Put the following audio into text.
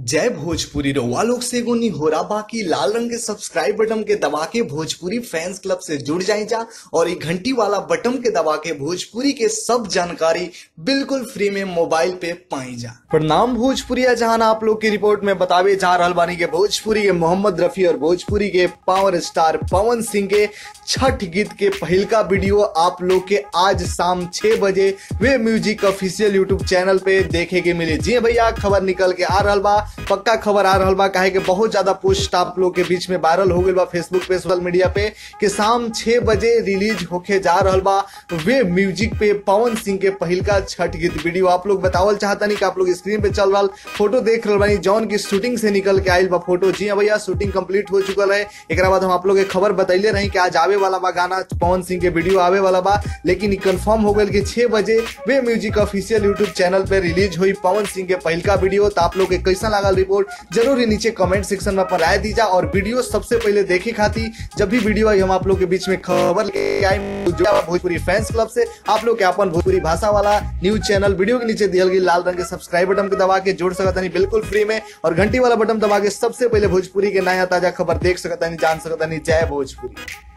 जय भोजपुरी रउआ लोग से एगो निहोरा बाकी लाल रंग के सब्सक्राइब बटन के दबा के भोजपुरी फैंस क्लब से जुड़ जाए जा और ये घंटी वाला बटन के दबा के भोजपुरी के सब जानकारी बिल्कुल फ्री में मोबाइल पे पाई जा प्रणाम भोजपुरी जहां आप लोग की रिपोर्ट में बतावे जा रहल बानी के भोजपुरी के मोहम्मद रफी और भोजपुरी के पावर स्टार पवन सिंह के छठ गीत के पहिलका वीडियो आप लोग के आज शाम छह बजे Wave music official YouTube channel पे देखे के मिले जी भैया खबर निकल के आ रहल बा पक्का खबर आ रहल बा काहे के बहुत ज्यादा पोस्ट आप लोग के बीच में वायरल हो गई बा फेसबुक पे सोशल मीडिया पे कि शाम छह बजे रिलीज होके जा रहल बा वे म्यूजिक पे पवन सिंह के पहिलका छठ गीत वीडियो आप लोग बतावल चाहतनी कि आप लोग स्क्रीन पे चल रहा फोटो देख रहल बानी जौन की शूटिंग से निकल के आयल बा फोटो जी हाँ भैया शूटिंग कंप्लीट हो चुकल है एक बाद हम आप लोग के खबर बतैले रही कि आज आवे वाला बा गाना पवन सिंह के वीडियो आवे वाला बा लेकिन कंफर्म हो गई कि छह बजे Wave music official YouTube channel पे रिलीज हुई पवन सिंह के पहिलका वीडियो तो आप लोग के कैसा लागल रिपोर्ट जरूर ही नीचे कमेंट सेक्शन में अपन राय दीजा और वीडियो सबसे पहले देखे खातिर जब भी वीडियो आई हम आप लोग के बीच में खबर लेके आए भोजपुरी फैंस क्लब से आप लोग के अपन भोजपुरी भाषा वाला न्यूज चैनल वीडियो के नीचे दियल गई लाल रंग के सब्सक्राइब बटन के दबा के जोड़ सकता नहीं बिल्कुल फ्री में और घंटी वाला बटन दबा के सबसे पहले भोजपुरी के नया ताजा खबर देख सकता नहीं जान सकता नहीं जय भोजपुरी